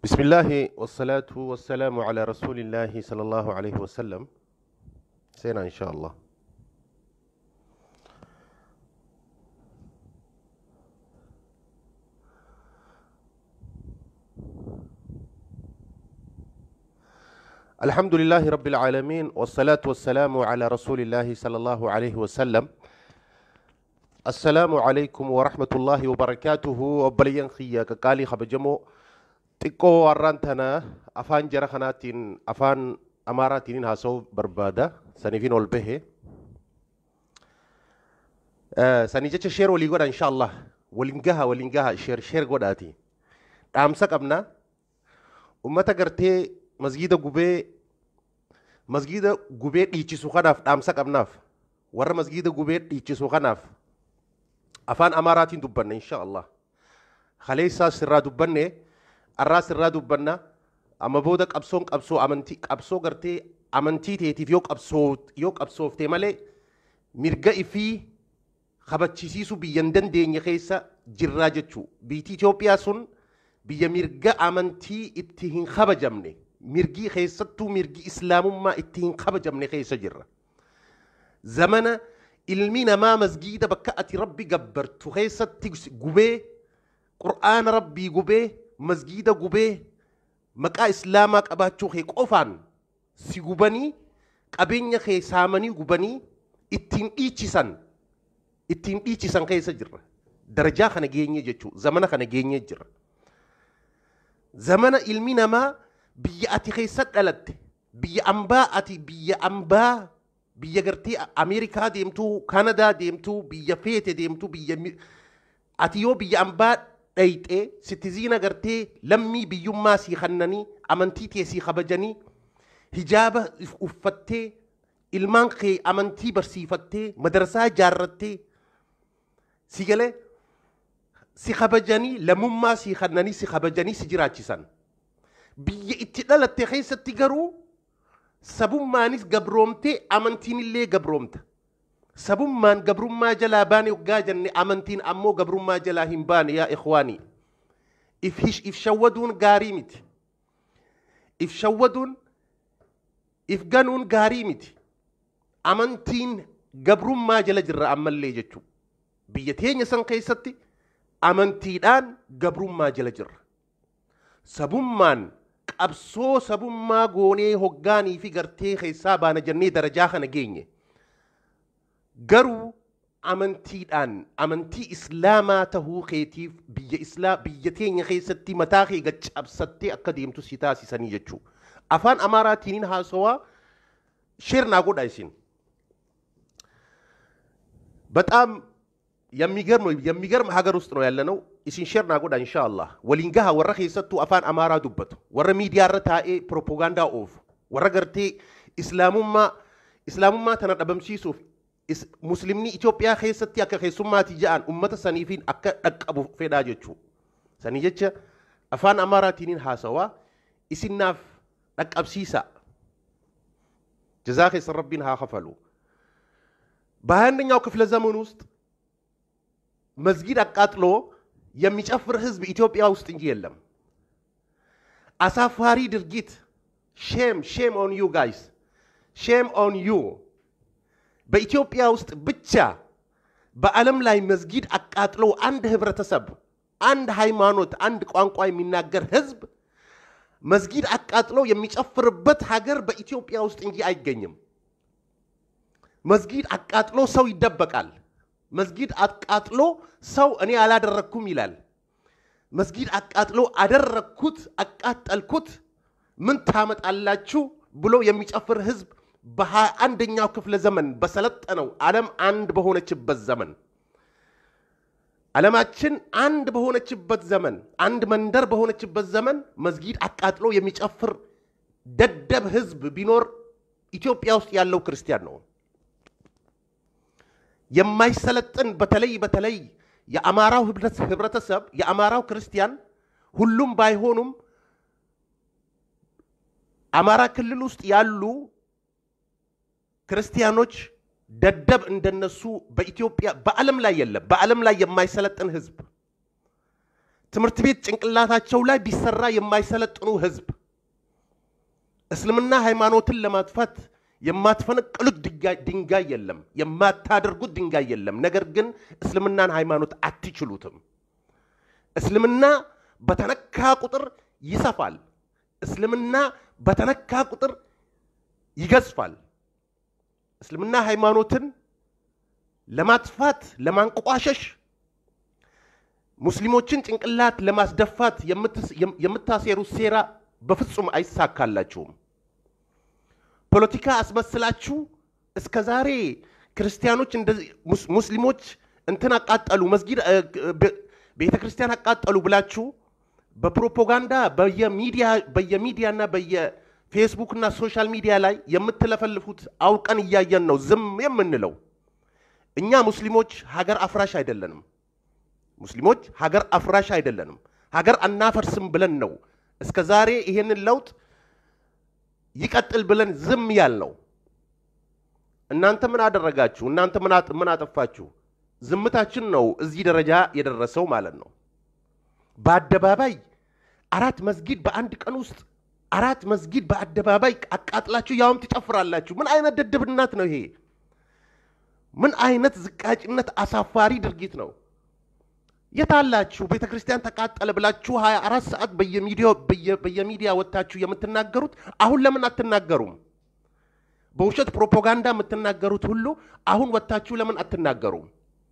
بسم الله والصلاة والسلام على رسول الله صلى الله عليه وسلم سينا إن شاء الله الحمد لله رب العالمين والصلاة والسلام على رسول الله صلى الله عليه وسلم السلام عليكم ورحمة الله وبركاته وبليان خيا كقالي خبجمو xiqqoo warraan tana afaan jara kanaatiin afaan amaaraatiin haasa'uu barbaada saniifin ol bahe sanii jecha sheer walii godha insha Allah waliin gaha waliin gaha sheer sheer godhaati dhaamsa qabna ummata gartee masgiida gubee masgiida gubee dhiichisu kanaaf dhaamsa qabnaaf warra masgiida gubee dhiichisu kanaaf afaan amaaraatiin dubbanna insha Allah kaleessaa sirraa dubbanne arraa sirraa dubbanna amma booda qabsoon qabsoo amantii qabsoo gartee amantii teetiif yoo qabsoo yoo qabsooftee malee mirga ifii kabachisiisu biyyan dandeenye keessa jirraa jechuu biyyi Itoophiyaa sun biyya mirga amantii itti hin kabajamne mirgi keessattuu mirgi islaamummaa itti hin kabajamne keessa jirra. Zamana ilmi namaa masgiida bakka ati rabbi gabbartu keessatti gubee qur'aana rabbii gubee masgiida gubee maqaa islaamaa qabaachuu kee qofaan si gubanii qabeenya kee saamanii gubanii ittiin dhiichisan ittiin dhiichisan keessa jirra. Darajaa kana geenye jechuu zamana kana geenye jira. Zamana ilmi namaa biyya ati keessa dhalatte biyya ambaa ati biyya ambaa biyya gartee Ameerikaa deemtuu Kanadaa deemtuu biyya feete deemtuu biyya ati yoo biyya ambaa dhayxee sitiziina gartee lammii biyyummaa sii kannanii amantii tee sii kabajanii hijaaba uffattee ilmaan kee amantii barsiifattee madarsaa ijaarrattee si galee si kabajanii lammummaa sii kannanii si kabajanii si jiraachisan biyya itti dhalatte keessatti garuu sabummaanis gabroomtee amantiin illee gabroomta. sabummaan gabrummaa jalaa baane waggaa jenne amantiin ammoo gabrummaa jalaa hin baane yaa ikhwaanii if shawwaduun gaarii miti if shawwaduun if ganuun gaarii miti amantiin gabrummaa jala jirra ammallee jechuu biyya teenya san keessatti amantiidhaan gabrummaa jala jirra sabummaan qabsoo sabummaa goonee hoggaanii fi gartee keessaa baana jennee darajaa kana geenye. garuu amantiidhaan amantii islaamaa tahuu keetiif biyya islaa biyya teenya keessatti mataa kee gaccabsattee akka deemtu si taasisanii jechuu afaan amaaraatiin haasawaa sheer naa godha isin በጣም የሚገርም የሚገርም ሀገር ውስጥ ነው ያለነው isin sheer naa godha insha Allah waliin gaha warra keessattuu afaan amaaraa dubbatu warra miidiyaarra taa'ee propoogaandaa oofu warra gartee islaamummaa islaamummaa tana dhabamsiisuuf muslimni Itoophiyaa keessatti akka keessummaati ja'an ummata saniifiin akka dhaqqabu fedhaa jechuu sanii jecha afaan amaaraatiin haasawaa isinnaaf dhaqqabsiisa ጀዛ ኸይር ረቢን ሀከፈሉ በሀያአንደኛው ክፍለ ዘመን ውስጥ መስጊድ አቃጥሎ የሚጨፍር ህዝብ ኢትዮጵያ ውስጥ እንጂ የለም። አሳፋሪ ድርጊት ሼም ሼም ኦን ዩ ጋይስ ሼም ኦን ዩ በኢትዮጵያ ውስጥ ብቻ በዓለም ላይ መስጊድ አቃጥሎ አንድ ህብረተሰብ፣ አንድ ሃይማኖት፣ አንድ ቋንቋ የሚናገር ህዝብ መስጊድ አቃጥሎ የሚጨፍርበት ሀገር በኢትዮጵያ ውስጥ እንጂ አይገኝም። መስጊድ አቃጥሎ ሰው ይደበቃል። መስጊድ አቃጥሎ ሰው እኔ አላደረግኩም ይላል። መስጊድ አቃጥሎ አደረግኩት፣ አቃጠልኩት፣ ምን ታመጣላችሁ ብሎ የሚጨፍር ህዝብ በሀያ አንደኛው ክፍለ ዘመን በሰለጠነው ዓለም አንድ በሆነችበት ዘመን ዓለማችን አንድ በሆነችበት ዘመን አንድ መንደር በሆነችበት ዘመን መስጊድ አቃጥሎ የሚጨፍር ደደብ ህዝብ ቢኖር ኢትዮጵያ ውስጥ ያለው ክርስቲያን ነው። የማይሰለጥን በተለይ በተለይ የአማራው ህብረተሰብ የአማራው ክርስቲያን ሁሉም ባይሆኑም አማራ ክልል ውስጥ ያሉ ክርስቲያኖች ደደብ እንደነሱ በኢትዮጵያ በዓለም ላይ የለም። በዓለም ላይ የማይሰለጥን ህዝብ ትምህርት ቤት ጭንቅላታቸው ላይ ቢሰራ የማይሰለጥኑ ህዝብ እስልምና ሃይማኖትን ለማጥፋት የማትፈነቅሉት ድንጋይ- ድንጋይ የለም፣ የማታደርጉት ድንጋይ የለም። ነገር ግን እስልምናን ሃይማኖት አትችሉትም። እስልምና በተነካ ቁጥር ይሰፋል። እስልምና በተነካ ቁጥር ይገዝፋል። እስልምና ሃይማኖትን ለማጥፋት ለማንቋሸሽ ሙስሊሞችን ጭንቅላት ለማስደፋት የምትስ- የምታሴሩት ሴራ በፍጹም አይሳካላችሁም። ፖለቲካ አስመስላችሁ እስከ ዛሬ ክርስቲያኖች እንደዚህ ሙስ- ሙስሊሞች እንትን አቃጠሉ፣ መስጊድ እ፣ ቤ- ቤተ ክርስቲያን አቃጠሉ ብላችሁ በፕሮፓጋንዳ በየሚዲያ በየሚዲያና በየፌስቡክ እና ሶሻል ሚዲያ ላይ የምትለፈልፉት አውቀን እያየን ነው ዝም የምንለው። እኛ ሙስሊሞች ሀገር አፍራሽ አይደለንም። ሙስሊሞች ሀገር አፍራሽ አይደለንም። ሀገር አናፈርስም ብለን ነው እስከ ዛሬ ይሄንን ለውጥ ይቀጥል ብለን ዝም ያልነው። እናንተ ምን አደረጋችሁ? እናንተ ምን አጥ- ምን አጠፋችሁ? ዝምታችን ነው እዚህ ደረጃ የደረሰው ማለት ነው። በአደባባይ አራት መስጊድ በአንድ ቀን ውስጥ አራት መስጊድ በአደባባይ አቃጥላችሁ ያውም ትጨፍራላችሁ። ምን አይነት ደደብነት ነው ይሄ? ምን አይነት ዝቃጭነት፣ አሳፋሪ ድርጊት ነው። የታላችሁ ቤተ ክርስቲያን ተቃጠለ ብላችሁ 24 ሰዓት በየሚዲያው በየ- በየሚዲያ ወጥታችሁ የምትናገሩት አሁን ለምን አትናገሩም? በውሸት ፕሮፓጋንዳ የምትናገሩት ሁሉ አሁን ወጥታችሁ ለምን አትናገሩም?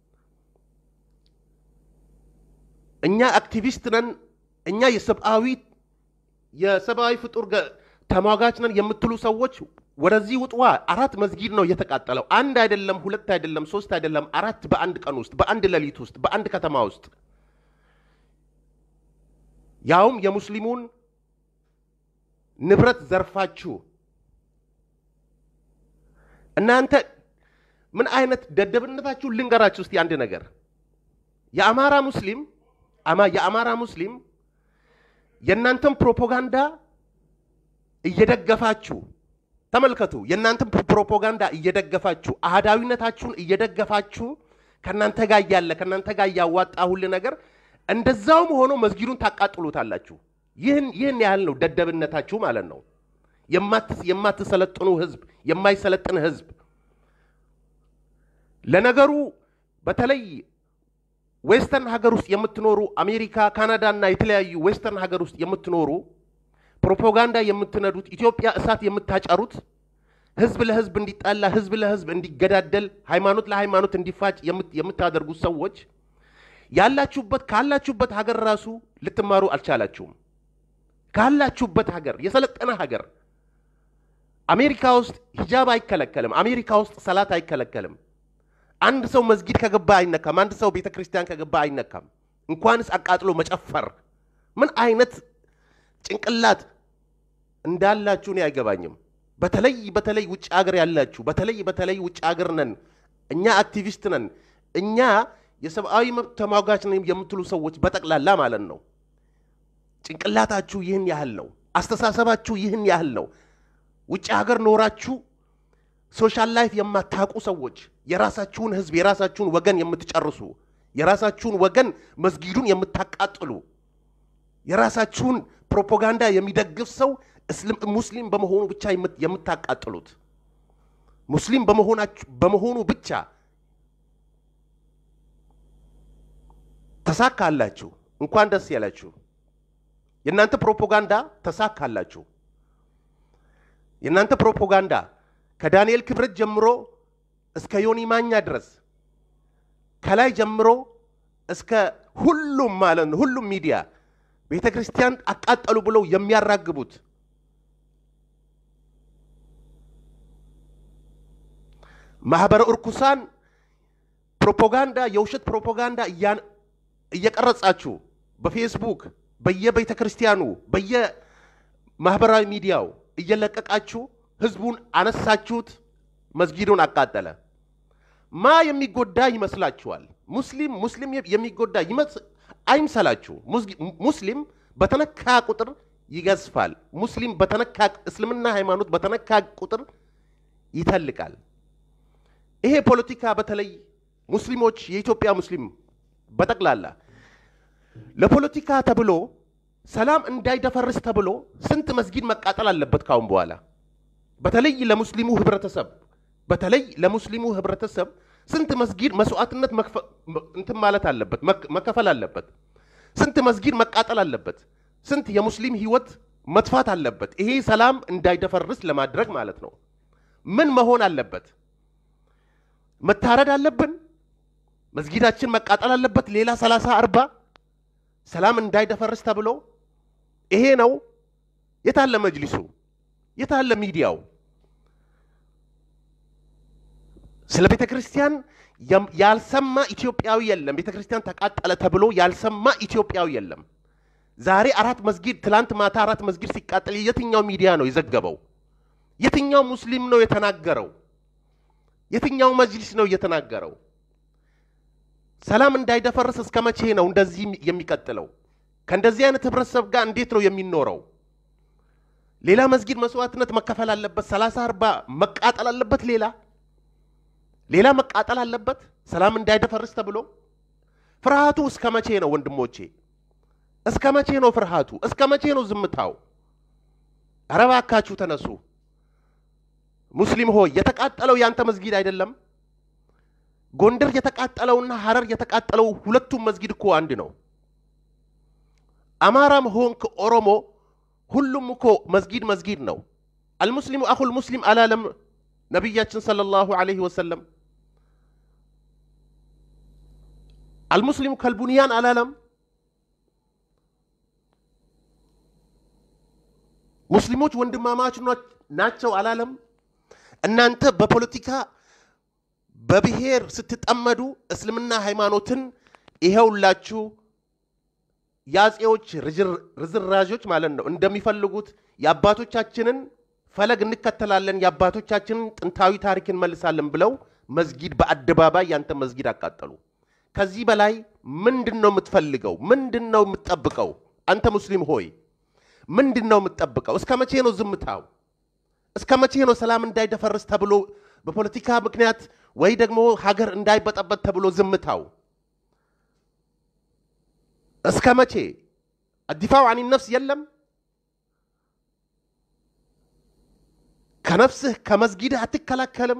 እኛ አክቲቪስት ነን፣ እኛ የሰብአዊ የሰብአዊ ፍጡር ገ- ተሟጋች ነን የምትሉ ሰዎች ወደዚህ ውጥዋ። አራት መስጊድ ነው የተቃጠለው። አንድ አይደለም፣ ሁለት አይደለም፣ ሶስት አይደለም፣ አራት በአንድ ቀን ውስጥ፣ በአንድ ሌሊት ውስጥ፣ በአንድ ከተማ ውስጥ ያውም የሙስሊሙን ንብረት ዘርፋችሁ እናንተ ምን አይነት ደደብነታችሁ ልንገራችሁ እስቲ አንድ ነገር የአማራ ሙስሊም አማ የአማራ ሙስሊም የእናንተን ፕሮፓጋንዳ እየደገፋችሁ ተመልከቱ። የእናንተን ፕሮፓጋንዳ እየደገፋችሁ አህዳዊነታችሁን እየደገፋችሁ ከእናንተ ጋር እያለ ከእናንተ ጋር እያዋጣ ሁል ነገር እንደዛውም ሆኖ መስጊዱን ታቃጥሉታላችሁ። ይህን ይህን ያህል ነው ደደብነታችሁ ማለት ነው። የማትስ የማትሰለጥኑ ህዝብ፣ የማይሰለጥን ህዝብ። ለነገሩ በተለይ ዌስተርን ሀገር ውስጥ የምትኖሩ አሜሪካ፣ ካናዳ እና የተለያዩ ዌስተርን ሀገር ውስጥ የምትኖሩ ፕሮፓጋንዳ የምትነዱት ኢትዮጵያ እሳት የምታጨሩት ህዝብ ለህዝብ እንዲጣላ ህዝብ ለህዝብ እንዲገዳደል ሃይማኖት ለሃይማኖት እንዲፋጭ የምት- የምታደርጉት ሰዎች ያላችሁበት ካላችሁበት ሀገር ራሱ ልትማሩ አልቻላችሁም። ካላችሁበት ሀገር የሰለጠነ ሀገር አሜሪካ ውስጥ ሂጃብ አይከለከልም። አሜሪካ ውስጥ ሰላት አይከለከልም። አንድ ሰው መስጊድ ከገባ አይነካም። አንድ ሰው ቤተ ክርስቲያን ከገባ አይነካም። እንኳንስ አቃጥሎ መጨፈር። ምን አይነት ጭንቅላት እንዳላችሁ እኔ አይገባኝም። በተለይ በተለይ ውጭ ሀገር ያላችሁ በተለይ በተለይ ውጭ ሀገር ነን እኛ አክቲቪስት ነን እኛ የሰብአዊ መብት ተሟጋች ነን የምትሉ ሰዎች በጠቅላላ ማለት ነው ጭንቅላታችሁ ይህን ያህል ነው። አስተሳሰባችሁ ይህን ያህል ነው። ውጭ ሀገር ኖራችሁ ሶሻል ላይፍ የማታውቁ ሰዎች የራሳችሁን ህዝብ የራሳችሁን ወገን የምትጨርሱ የራሳችሁን ወገን መስጊዱን የምታቃጥሉ የራሳችሁን ፕሮፓጋንዳ የሚደግፍ ሰው እስልም ሙስሊም በመሆኑ ብቻ የምት- የምታቃጥሉት ሙስሊም በመሆናችሁ በመሆኑ ብቻ ተሳካላችሁ። እንኳን ደስ ያላችሁ። የእናንተ ፕሮፓጋንዳ ተሳካላችሁ። የእናንተ ፕሮፓጋንዳ ከዳንኤል ክብረት ጀምሮ እስከ ዮኒ ማኛ ድረስ ከላይ ጀምሮ እስከ ሁሉም ማለት ነው ሁሉም ሚዲያ ቤተ ክርስቲያን አቃጠሉ ብለው የሚያራግቡት ማህበረ እርኩሳን ፕሮፓጋንዳ የውሸት ፕሮፓጋንዳ እያን- እየቀረጻችሁ በፌስቡክ በየቤተ ክርስቲያኑ በየማህበራዊ ሚዲያው እየለቀቃችሁ ህዝቡን አነሳችሁት፣ መስጊዱን አቃጠለ። ማ የሚጎዳ ይመስላችኋል? ሙስሊም ሙስሊም የሚጎዳ ይመስ- አይምሰላችሁ። ሙስሊ- ሙስሊም በተነካ ቁጥር ይገዝፋል። ሙስሊም በተነካ እስልምና ሃይማኖት በተነካ ቁጥር ይተልቃል። ይሄ ፖለቲካ በተለይ ሙስሊሞች የኢትዮጵያ ሙስሊም በጠቅላላ ለፖለቲካ ተብሎ ሰላም እንዳይደፈርስ ተብሎ ስንት መስጊድ መቃጠል አለበት ካሁን በኋላ በተለይ ለሙስሊሙ ህብረተሰብ በተለይ ለሙስሊሙ ህብረተሰብ ስንት መስጊድ መስዋዕትነት መክፈ- መ- እንትን ማለት አለበት መክ- መከፈል አለበት። ስንት መስጊድ መቃጠል አለበት። ስንት የሙስሊም ህይወት መጥፋት አለበት። ይሄ ሰላም እንዳይደፈርስ ለማድረግ ማለት ነው። ምን መሆን አለበት? መታረድ አለብን። መስጊዳችን መቃጠል አለበት። ሌላ ሰላሳ አርባ ሰላም እንዳይደፈርስ ተብሎ ይሄ ነው። የታለ መጅሊሱ? የታለ ሚዲያው? ስለ ቤተ ክርስቲያን የም- ያልሰማ ኢትዮጵያዊ የለም። ቤተ ክርስቲያን ተቃጠለ ተብሎ ያልሰማ ኢትዮጵያዊ የለም። ዛሬ አራት መስጊድ ትላንት ማታ አራት መስጊድ ሲቃጠል የትኛው ሚዲያ ነው የዘገበው? የትኛው ሙስሊም ነው የተናገረው? የትኛው መጅሊስ ነው የተናገረው? ሰላም እንዳይደፈርስ እስከ መቼ ነው እንደዚህ የሚቀጥለው? ከእንደዚህ አይነት ህብረተሰብ ጋር እንዴት ነው የሚኖረው? ሌላ መስጊድ መስዋዕትነት መከፈል አለበት። ሰላሳ አርባ መቃጠል አለበት። ሌላ ሌላ መቃጠል አለበት። ሰላም እንዳይደፈርስ ተብሎ ፍርሃቱ እስከ መቼ ነው ወንድሞቼ? እስከ መቼ ነው ፍርሃቱ? እስከ መቼ ነው ዝምታው? ኧረ እባካችሁ ተነሱ። ሙስሊም ሆይ የተቃጠለው ያንተ መስጊድ አይደለም። ጎንደር የተቃጠለውና ሐረር የተቃጠለው ሁለቱም መስጊድ እኮ አንድ ነው። አማራም ሆንክ ኦሮሞ ሁሉም እኮ መስጊድ መስጊድ ነው። አልሙስሊሙ አኹል ሙስሊም አላለም ነቢያችን ሰለላሁ ዐለይሂ ወሰለም። አልሙስሊሙ ከልቡንያን አላለም። ሙስሊሞች ወንድማማች ናቸው አላለም። እናንተ በፖለቲካ በብሔር ስትጠመዱ እስልምና ሃይማኖትን ይኸውላችሁ የአጼዎች ርዝራዦች ማለት ነው እንደሚፈልጉት የአባቶቻችንን ፈለግ እንከተላለን፣ የአባቶቻችንን ጥንታዊ ታሪክ እንመልሳለን ብለው መስጊድ በአደባባይ ያንተ መስጊድ አቃጠሉ። ከዚህ በላይ ምንድን ነው የምትፈልገው? ምንድን ነው የምትጠብቀው? አንተ ሙስሊም ሆይ ምንድን ነው የምትጠብቀው? እስከ መቼ ነው ዝምታው? እስከ መቼ ነው ሰላም እንዳይደፈርስ ተብሎ በፖለቲካ ምክንያት ወይ ደግሞ ሀገር እንዳይበጠበጥ ተብሎ ዝምታው? እስከ መቼ አዲፋው አን ነፍስ የለም? ከነፍስህ ከመስጊድህ አትከላከልም?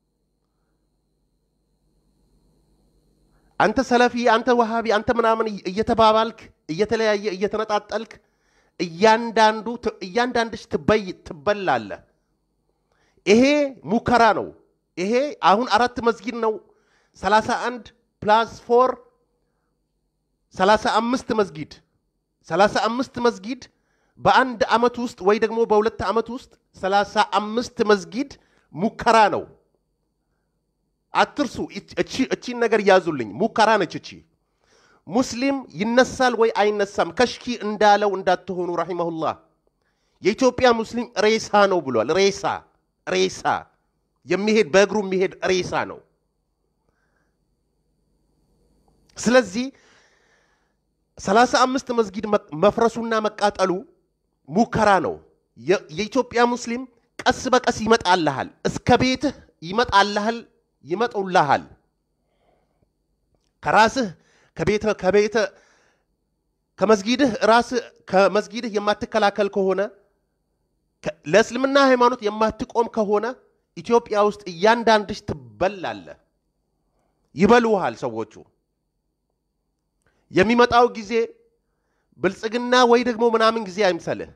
አንተ ሰለፊ፣ አንተ ወሃቢ፣ አንተ ምናምን እየተባባልክ እየተለያየ እየተነጣጠልክ እያንዳንዱ እያንዳንድሽ ትበይ ትበላለህ። ይሄ ሙከራ ነው። ይሄ አሁን አራት መስጊድ ነው። ሰላሳ አንድ ፕላስ ፎር ሰላሳ አምስት መስጊድ ሰላሳ አምስት መስጊድ በአንድ ዓመት ውስጥ ወይ ደግሞ በሁለት ዓመት ውስጥ ሰላሳ አምስት መስጊድ ሙከራ ነው። አትርሱ። እቺን ነገር ያዙልኝ። ሙከራ ነች እቺ። ሙስሊም ይነሳል ወይ አይነሳም። ከሽኪ እንዳለው እንዳትሆኑ ረሒመሁላህ። የኢትዮጵያ ሙስሊም ሬሳ ነው ብሏል። ሬሳ ሬሳ የሚሄድ በእግሩ የሚሄድ ሬሳ ነው። ስለዚህ ሰላሳ አምስት መስጊድ መፍረሱና መቃጠሉ ሙከራ ነው። የኢትዮጵያ ሙስሊም ቀስ በቀስ ይመጣልሃል፣ እስከ ቤትህ ይመጣልሃል፣ ይመጡልሃል። ከራስህ ከቤተ ከቤተ ከመስጊድህ ራስህ ከመስጊድህ የማትከላከል ከሆነ ለእስልምና ሃይማኖት የማትቆም ከሆነ ኢትዮጵያ ውስጥ እያንዳንድሽ ትበላለህ። ይበሉሃል ሰዎቹ። የሚመጣው ጊዜ ብልጽግና ወይ ደግሞ ምናምን ጊዜ አይምሰልህ።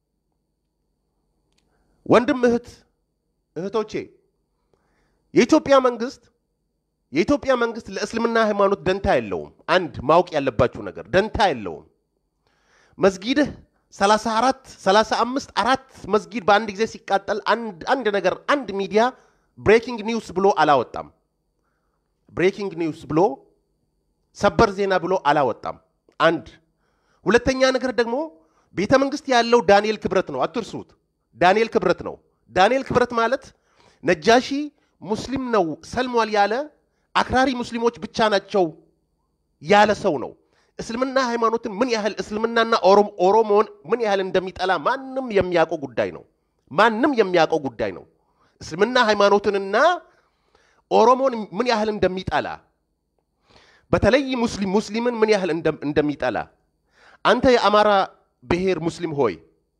ወንድም እህት እህቶቼ የኢትዮጵያ መንግስት የኢትዮጵያ መንግስት ለእስልምና ሃይማኖት ደንታ የለውም። አንድ ማወቅ ያለባችሁ ነገር ደንታ የለውም። መስጊድህ 34 35 አራት መስጊድ በአንድ ጊዜ ሲቃጠል አንድ ነገር አንድ ሚዲያ ብሬኪንግ ኒውስ ብሎ አላወጣም። ብሬኪንግ ኒውስ ብሎ ሰበር ዜና ብሎ አላወጣም። አንድ ሁለተኛ ነገር ደግሞ ቤተ መንግስት ያለው ዳንኤል ክብረት ነው። አትርሱት። ዳንኤል ክብረት ነው። ዳንኤል ክብረት ማለት ነጃሺ ሙስሊም ነው ሰልሟል ያለ አክራሪ ሙስሊሞች ብቻ ናቸው ያለ ሰው ነው። እስልምና ሃይማኖትን ምን ያህል እስልምናና ኦሮሞን ምን ያህል እንደሚጠላ ማንም የሚያውቀው ጉዳይ ነው። ማንም የሚያውቀው ጉዳይ ነው። እስልምና ሃይማኖትንና ኦሮሞን ምን ያህል እንደሚጠላ በተለይ ሙስሊም ሙስሊምን ምን ያህል እንደም- እንደሚጠላ አንተ የአማራ ብሔር ሙስሊም ሆይ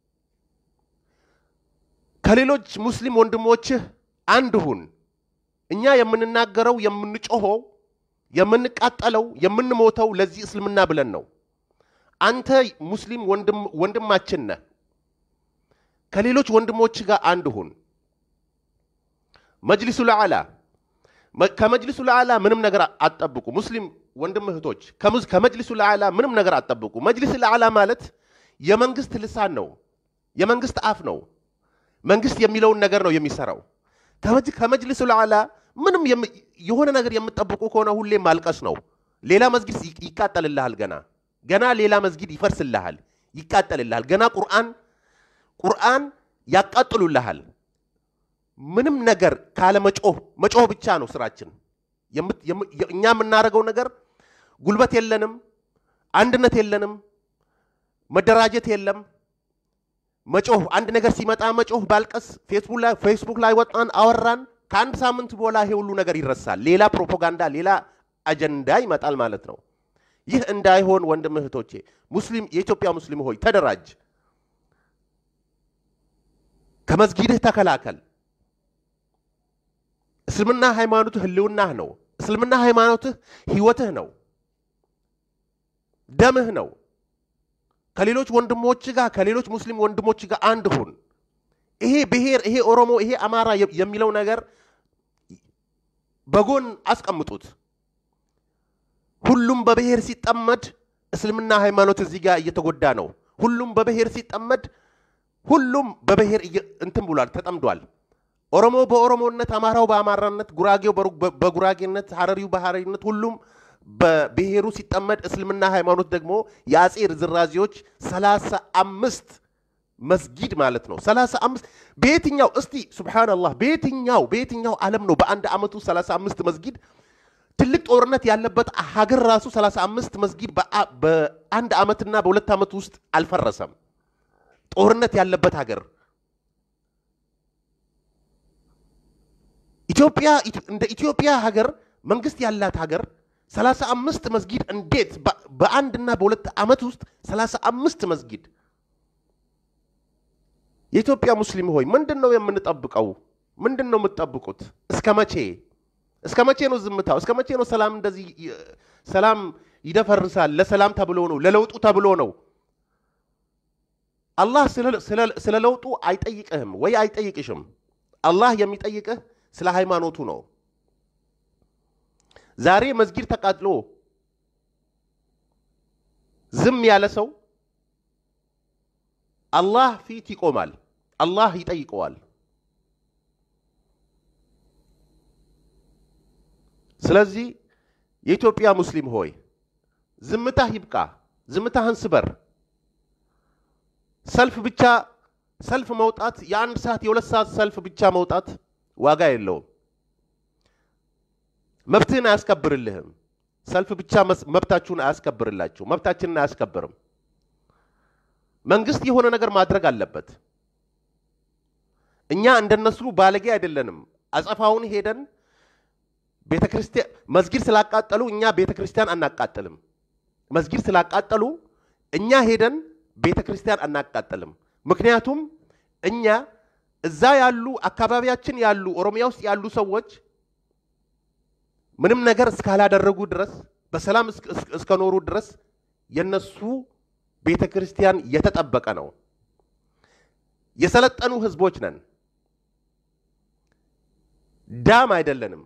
ከሌሎች ሙስሊም ወንድሞችህ አንድ ሁን። እኛ የምንናገረው የምንጮኸው፣ የምንቃጠለው፣ የምንሞተው ለዚህ እስልምና ብለን ነው። አንተ ሙስሊም ወንድም ወንድማችን ነህ። ከሌሎች ወንድሞች ጋር አንድ ሁን። መጅሊሱ ለዓላ መ- ከመጅሊሱ ለዓላ ምንም ነገር አትጠብቁ። ሙስሊም ወንድም እህቶች ከሙዝ- ከመጅሊሱ ለዓላ ምንም ነገር አትጠብቁ። መጅሊስ ለዓላ ማለት የመንግስት ልሳን ነው፣ የመንግስት አፍ ነው። መንግስት የሚለውን ነገር ነው የሚሰራው። ከመጅ- ከመጅሊሱ ለዓላ ምንም የም- የሆነ ነገር የምትጠብቁ ከሆነ ሁሌ ማልቀስ ነው። ሌላ መስጊድ ይ- ይቃጠልልሃል። ገና ገና ሌላ መስጊድ ይፈርስልሃል፣ ይቃጠልልሃል። ገና ቁርአን ቁርአን ያቃጥሉልሃል። ምንም ነገር ካለ መጮህ መጮህ ብቻ ነው ስራችን። የምት- የም- የ- እኛ የምናደርገው ነገር ጉልበት የለንም፣ አንድነት የለንም፣ መደራጀት የለም። መጮህ አንድ ነገር ሲመጣ መጮህ፣ ባልቀስ፣ ፌስቡክ ላይ ፌስቡክ ላይ ወጣን አወራን። ከአንድ ሳምንት በኋላ ይሄ ሁሉ ነገር ይረሳል። ሌላ ፕሮፓጋንዳ፣ ሌላ አጀንዳ ይመጣል ማለት ነው። ይህ እንዳይሆን ወንድም እህቶቼ፣ ሙስሊም የኢትዮጵያ ሙስሊም ሆይ ተደራጅ፣ ከመስጊድህ ተከላከል። እስልምና ሃይማኖትህ ህልውናህ ነው። እስልምና ሃይማኖትህ ህይወትህ ነው፣ ደምህ ነው። ከሌሎች ወንድሞች ጋር ከሌሎች ሙስሊም ወንድሞች ጋር አንድ ሁን። ይሄ ብሔር፣ ይሄ ኦሮሞ፣ ይሄ አማራ የ- የሚለው ነገር በጎን አስቀምጡት። ሁሉም በብሔር ሲጠመድ እስልምና ሃይማኖት እዚህ ጋር እየተጎዳ ነው። ሁሉም በብሔር ሲጠመድ ሁሉም በብሔር እየ- እንትን ብሏል፣ ተጠምዷል። ኦሮሞ በኦሮሞነት፣ አማራው በአማራነት፣ ጉራጌው በሩ- በ- በጉራጌነት፣ ሀረሪው በሀረሪነት ሁሉም በብሔሩ ሲጠመድ እስልምና ሃይማኖት ደግሞ የአጼ ርዝራዚዎች ሰላሳ አምስት መስጊድ ማለት ነው። ሰላሳ አምስት በየትኛው እስቲ ሱብሓነላህ በየትኛው በየትኛው ዓለም ነው በአንድ ዓመቱ ሰላሳ አምስት መስጊድ ትልቅ ጦርነት ያለበት ሀገር ራሱ ሰላሳ አምስት መስጊድ በአ- በአንድ ዓመትና በሁለት ዓመት ውስጥ አልፈረሰም። ጦርነት ያለበት ሀገር ኢትዮጵያ ኢት- እንደ ኢትዮጵያ ሀገር መንግስት ያላት ሀገር ሰላሳ አምስት መስጊድ እንዴት በ- በአንድና በሁለት ዓመት ውስጥ ሰላሳ አምስት መስጊድ የኢትዮጵያ ሙስሊም ሆይ ምንድን ነው የምንጠብቀው? ምንድን ነው የምትጠብቁት? እስከ መቼ እስከ መቼ ነው ዝምታው? እስከ መቼ ነው ሰላም እንደዚህ ይ- ሰላም ይደፈርሳል? ለሰላም ተብሎ ነው፣ ለለውጡ ተብሎ ነው። አላህ ስለ- ስለ- ስለ ለውጡ አይጠይቅህም ወይ አይጠይቅሽም። አላህ የሚጠይቅህ ስለ ሃይማኖቱ ነው። ዛሬ መስጊድ ተቃጥሎ ዝም ያለ ሰው አላህ ፊት ይቆማል። አላህ ይጠይቀዋል። ስለዚህ የኢትዮጵያ ሙስሊም ሆይ ዝምታህ ይብቃ፣ ዝምታህን ስበር። ሰልፍ ብቻ ሰልፍ መውጣት የአንድ ሰዓት የሁለት ሰዓት ሰልፍ ብቻ መውጣት ዋጋ የለውም። መብትህን አያስከብርልህም። ሰልፍ ብቻ መስ- መብታችሁን አያስከብርላችሁ። መብታችንን አያስከብርም። መንግስት የሆነ ነገር ማድረግ አለበት። እኛ እንደነሱ ባለጌ አይደለንም። አጸፋውን ሄደን ቤተ ክርስቲያን መስጊድ ስላቃጠሉ እኛ ቤተ ክርስቲያን አናቃጥልም። መስጊድ ስላቃጠሉ እኛ ሄደን ቤተ ክርስቲያን አናቃጥልም። ምክንያቱም እኛ እዛ ያሉ አካባቢያችን ያሉ ኦሮሚያ ውስጥ ያሉ ሰዎች ምንም ነገር እስካላደረጉ ድረስ በሰላም እስክ- እስክ- እስከኖሩ ድረስ የነሱ ቤተ ክርስቲያን የተጠበቀ ነው። የሰለጠኑ ህዝቦች ነን። ዳም አይደለንም።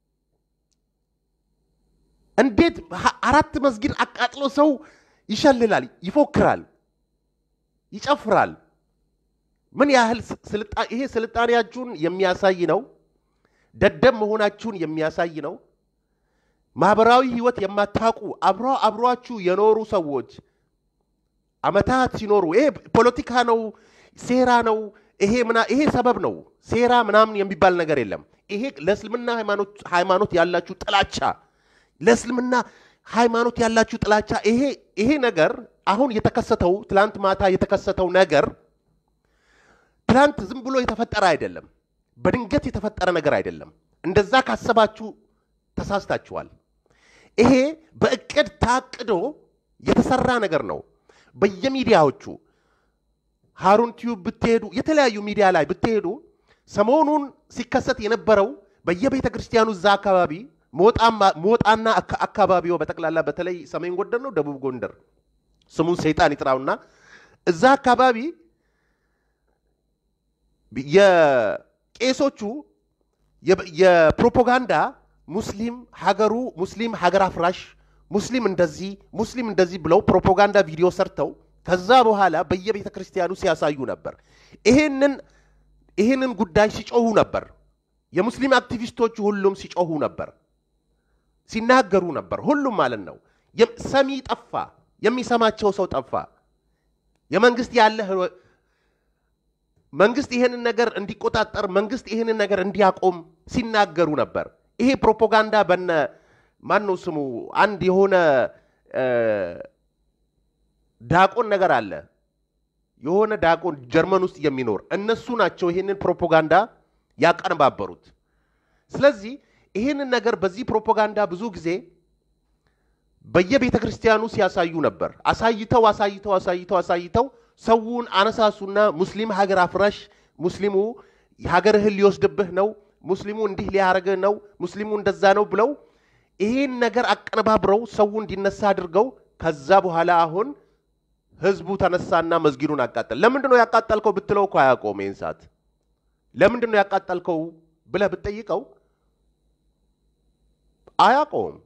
እንዴት ሀ- አራት መስጊድ አቃጥሎ ሰው ይሸልላል፣ ይፎክራል፣ ይጨፍራል? ምን ያህል ስ- ስልጣ- ይሄ ስልጣኔያችሁን የሚያሳይ ነው። ደደብ መሆናችሁን የሚያሳይ ነው። ማህበራዊ ህይወት የማታውቁ አብሮ አብሯችሁ የኖሩ ሰዎች አመታት ሲኖሩ ይሄ ፖለቲካ ነው፣ ሴራ ነው፣ ይሄ ምና ይሄ ሰበብ ነው። ሴራ ምናምን የሚባል ነገር የለም። ይሄ ለእስልምና ሃይማኖት ሃይማኖት ያላችሁ ጥላቻ ለእስልምና ሃይማኖት ያላችሁ ጥላቻ ይሄ ይሄ ነገር አሁን የተከሰተው ትላንት ማታ የተከሰተው ነገር ትላንት ዝም ብሎ የተፈጠረ አይደለም። በድንገት የተፈጠረ ነገር አይደለም። እንደዛ ካሰባችሁ ተሳስታችኋል። ይሄ በእቅድ ታቅዶ የተሰራ ነገር ነው። በየሚዲያዎቹ ሃሩን ቲዩብ ብትሄዱ፣ የተለያዩ ሚዲያ ላይ ብትሄዱ ሰሞኑን ሲከሰት የነበረው በየቤተ ክርስቲያኑ እዛ አካባቢ ሞጣና አካባቢው በጠቅላላ በተለይ ሰሜን ጎንደር ነው ደቡብ ጎንደር ስሙን ሰይጣን ይጥራውና እዛ አካባቢ የቄሶቹ የፕሮፓጋንዳ ሙስሊም ሀገሩ ሙስሊም ሀገር አፍራሽ ሙስሊም እንደዚህ ሙስሊም እንደዚህ ብለው ፕሮፓጋንዳ ቪዲዮ ሰርተው ከዛ በኋላ በየቤተ ክርስቲያኑ ሲያሳዩ ነበር። ይሄንን ይህንን ጉዳይ ሲጮሁ ነበር። የሙስሊም አክቲቪስቶቹ ሁሉም ሲጮሁ ነበር፣ ሲናገሩ ነበር። ሁሉም ማለት ነው። ሰሚ ጠፋ፣ የሚሰማቸው ሰው ጠፋ። የመንግስት ያለ መንግስት ይሄንን ነገር እንዲቆጣጠር መንግስት ይሄንን ነገር እንዲያቆም ሲናገሩ ነበር። ይሄ ፕሮፓጋንዳ በነ ማን ነው ስሙ አንድ የሆነ ዳቆን ነገር አለ የሆነ ዳቆን ጀርመን ውስጥ የሚኖር እነሱ ናቸው ይሄንን ፕሮፓጋንዳ ያቀነባበሩት። ስለዚህ ይሄንን ነገር በዚህ ፕሮፓጋንዳ ብዙ ጊዜ በየቤተ ክርስቲያኑ ሲያሳዩ ነበር። አሳይተው አሳይተው አሳይተው አሳይተው ሰውን አነሳሱና ሙስሊም ሀገር አፍራሽ፣ ሙስሊሙ ሀገርህን ሊወስድብህ ነው፣ ሙስሊሙ እንዲህ ሊያደርግህ ነው፣ ሙስሊሙ እንደዛ ነው ብለው ይሄን ነገር አቀነባብረው ሰው እንዲነሳ አድርገው ከዛ በኋላ አሁን ህዝቡ ተነሳና መስጊዱን አቃጠል። ለምንድን ነው ያቃጠልከው ብትለው እኮ አያውቀውም። ይህን ሰዓት ለምንድን ነው ያቃጠልከው ብለህ ብትጠይቀው አያውቀውም።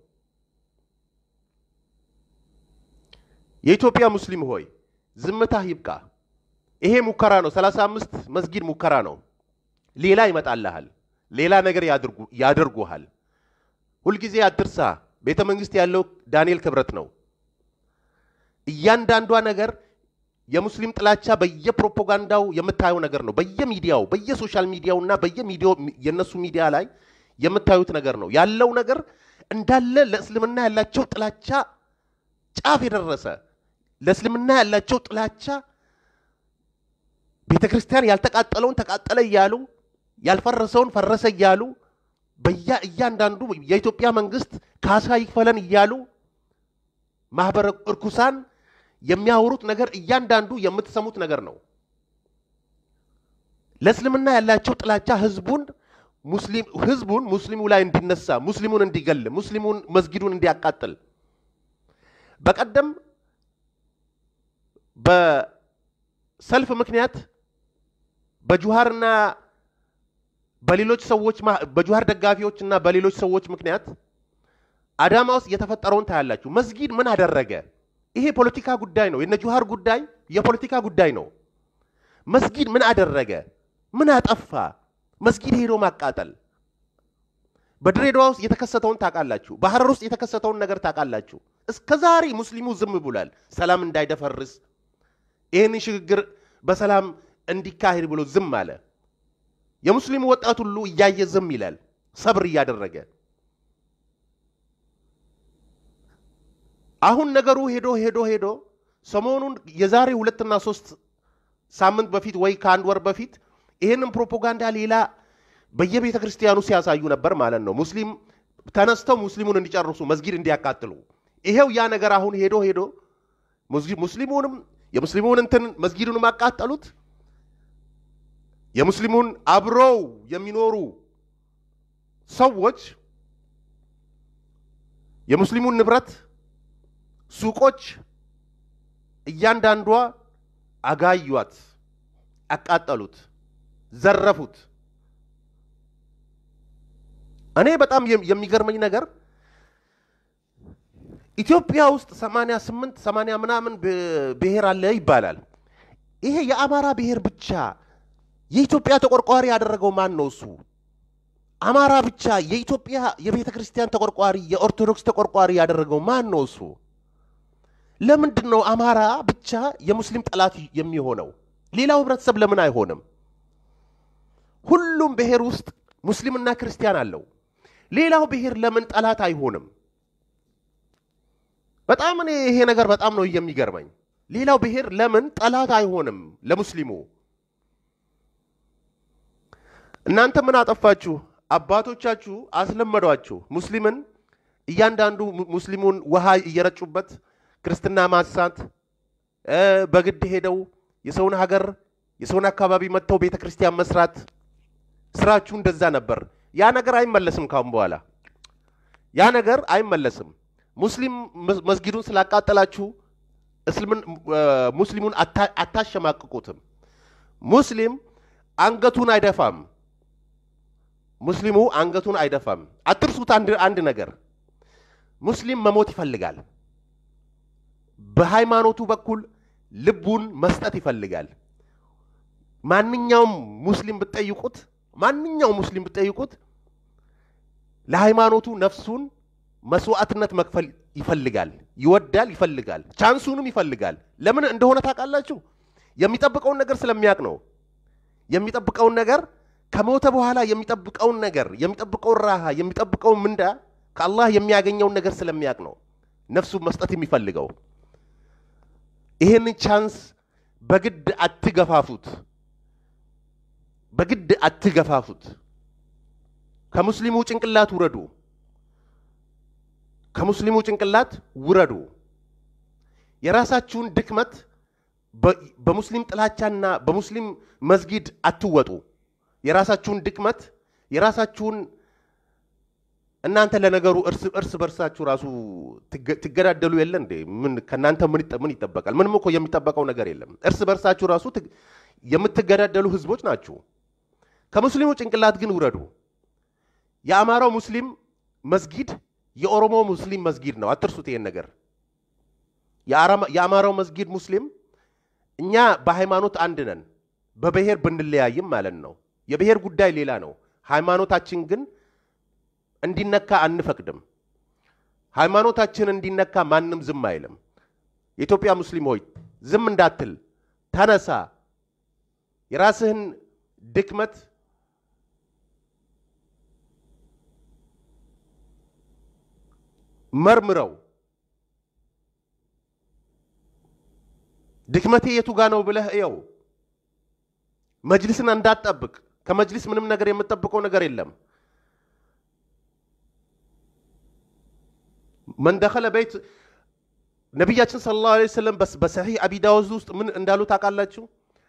የኢትዮጵያ ሙስሊም ሆይ ዝምታህ ይብቃ። ይሄ ሙከራ ነው። ሰላሳ አምስት መስጊድ ሙከራ ነው። ሌላ ይመጣልሃል። ሌላ ነገር ያደርጉሃል። ሁልጊዜ አትርሳ። ቤተ መንግስት ያለው ዳንኤል ክብረት ነው። እያንዳንዷ ነገር የሙስሊም ጥላቻ በየፕሮፓጋንዳው የምታየው ነገር ነው። በየሚዲያው በየሶሻል ሚዲያው እና በየሚዲያው የነሱ ሚዲያ ላይ የምታዩት ነገር ነው ያለው ነገር እንዳለ ለእስልምና ያላቸው ጥላቻ ጫፍ የደረሰ ለእስልምና ያላቸው ጥላቻ ቤተ ክርስቲያን ያልተቃጠለውን ተቃጠለ እያሉ ያልፈረሰውን ፈረሰ እያሉ በያ እያንዳንዱ የኢትዮጵያ መንግስት ካሳ ይክፈለን እያሉ ማህበረ እርኩሳን የሚያወሩት ነገር እያንዳንዱ የምትሰሙት ነገር ነው። ለእስልምና ያላቸው ጥላቻ ህዝቡን ሙስሊም ህዝቡን ሙስሊሙ ላይ እንዲነሳ ሙስሊሙን እንዲገል ሙስሊሙን መስጊዱን እንዲያቃጥል በቀደም በሰልፍ ምክንያት በጁሃርና በሌሎች ሰዎች በጁሃር ደጋፊዎች እና በሌሎች ሰዎች ምክንያት አዳማ ውስጥ የተፈጠረውን ታያላችሁ። መስጊድ ምን አደረገ? ይሄ ፖለቲካ ጉዳይ ነው። የነ ጁሃር ጉዳይ የፖለቲካ ጉዳይ ነው። መስጊድ ምን አደረገ? ምን አጠፋ? መስጊድ ሄዶ ማቃጠል። በድሬዳዋ ውስጥ የተከሰተውን ታውቃላችሁ። በሐረር ውስጥ የተከሰተውን ነገር ታውቃላችሁ። እስከ ዛሬ ሙስሊሙ ዝም ብሏል። ሰላም እንዳይደፈርስ ይህንን ሽግግር በሰላም እንዲካሄድ ብሎ ዝም አለ። የሙስሊሙ ወጣት ሁሉ እያየ ዝም ይላል፣ ሰብር እያደረገ አሁን ነገሩ ሄዶ ሄዶ ሄዶ ሰሞኑን የዛሬ ሁለትና ሶስት ሳምንት በፊት ወይ ከአንድ ወር በፊት ይህንን ፕሮፓጋንዳ ሌላ በየቤተ ክርስቲያኑ ሲያሳዩ ነበር ማለት ነው። ሙስሊም ተነስተው ሙስሊሙን እንዲጨርሱ መስጊድ እንዲያቃጥሉ። ይሄው ያ ነገር አሁን ሄዶ ሄዶ ሙስሊሙንም የሙስሊሙን እንትን መስጊዱንም አቃጠሉት። የሙስሊሙን አብረው የሚኖሩ ሰዎች የሙስሊሙን ንብረት ሱቆች እያንዳንዷ አጋዩት፣ አቃጠሉት፣ ዘረፉት። እኔ በጣም የሚገርመኝ ነገር ኢትዮጵያ ውስጥ 88 80 ምናምን ብሔር አለ ይባላል። ይሄ የአማራ ብሔር ብቻ የኢትዮጵያ ተቆርቋሪ ያደረገው ማን ነው? እሱ አማራ ብቻ የኢትዮጵያ የቤተ ክርስቲያን ተቆርቋሪ የኦርቶዶክስ ተቆርቋሪ ያደረገው ማን ነው? እሱ ለምንድን ነው አማራ ብቻ የሙስሊም ጠላት የሚሆነው? ሌላው ህብረተሰብ ለምን አይሆንም? ሁሉም ብሔር ውስጥ ሙስሊምና ክርስቲያን አለው። ሌላው ብሔር ለምን ጠላት አይሆንም? በጣም እኔ ይሄ ነገር በጣም ነው የሚገርመኝ። ሌላው ብሔር ለምን ጠላት አይሆንም ለሙስሊሙ? እናንተ ምን አጠፋችሁ? አባቶቻችሁ አስለመዷችሁ ሙስሊምን እያንዳንዱ mu- ሙስሊሙን ውሃ እየረጩበት ክርስትና ማሳት እ፣ በግድ ሄደው የሰውን ሀገር የሰውን አካባቢ መጥተው ቤተ ክርስቲያን መስራት ስራችሁ እንደዛ ነበር። ያ ነገር አይመለስም ካሁን በኋላ ያ ነገር አይመለስም። ሙስሊም መስ- መስጊዱን ስላቃጠላችሁ እስልምን እ፣ ሙስሊሙን አታ- አታሸማቅቁትም። ሙስሊም አንገቱን አይደፋም። ሙስሊሙ አንገቱን አይደፋም። አትርሱት አንድ አንድ ነገር ሙስሊም መሞት ይፈልጋል። በሃይማኖቱ በኩል ልቡን መስጠት ይፈልጋል። ማንኛውም ሙስሊም ብትጠይቁት ማንኛውም ሙስሊም ብትጠይቁት ለሃይማኖቱ ነፍሱን መስዋዕትነት መክፈል ይፈልጋል፣ ይወዳል፣ ይፈልጋል፣ ቻንሱንም ይፈልጋል። ለምን እንደሆነ ታውቃላችሁ? የሚጠብቀውን ነገር ስለሚያውቅ ነው። የሚጠብቀውን ነገር ከሞተ በኋላ የሚጠብቀውን ነገር የሚጠብቀውን ራሃ የሚጠብቀውን ምንዳ ከአላህ የሚያገኘውን ነገር ስለሚያውቅ ነው ነፍሱን መስጠት የሚፈልገው። ይህንን ቻንስ በግድ አትገፋፉት፣ በግድ አትገፋፉት። ከሙስሊሙ ጭንቅላት ውረዱ፣ ከሙስሊሙ ጭንቅላት ውረዱ። የራሳችሁን ድክመት በ- በሙስሊም ጥላቻና በሙስሊም መስጊድ አትወጡ። የራሳችሁን ድክመት የራሳችሁን እናንተ ለነገሩ እርስ እርስ በርሳችሁ ራሱ ትገ- ትገዳደሉ የለ እንዴ? ምን ከእናንተ ምን ይጠ- ምን ይጠበቃል? ምንም እኮ የሚጠበቀው ነገር የለም። እርስ በርሳችሁ ራሱ ትግ- የምትገዳደሉ ህዝቦች ናችሁ። ከሙስሊሙ ጭንቅላት ግን ውረዱ። የአማራው ሙስሊም መስጊድ የኦሮሞ ሙስሊም መስጊድ ነው። አትርሱት ይሄን ነገር። የአራማ- የአማራው መስጊድ ሙስሊም እኛ በሃይማኖት አንድ ነን፣ በብሔር ብንለያይም ማለት ነው። የብሔር ጉዳይ ሌላ ነው። ሃይማኖታችን ግን እንዲነካ አንፈቅድም። ሃይማኖታችን እንዲነካ ማንም ዝም አይልም። የኢትዮጵያ ሙስሊም ሆይ ዝም እንዳትል፣ ተነሳ። የራስህን ድክመት መርምረው። ድክመቴ የቱ ጋ ነው ብለህ እየው። መጅሊስን እንዳትጠብቅ። ከመጅሊስ ምንም ነገር የምትጠብቀው ነገር የለም። መን ደኸለ ቤት ነቢያችን ሰለላሁ ዐለይሂ ወሰለም በስ- በሰሒህ አቢ ዳውድ ውስጥ ምን እንዳሉ ታውቃላችሁ?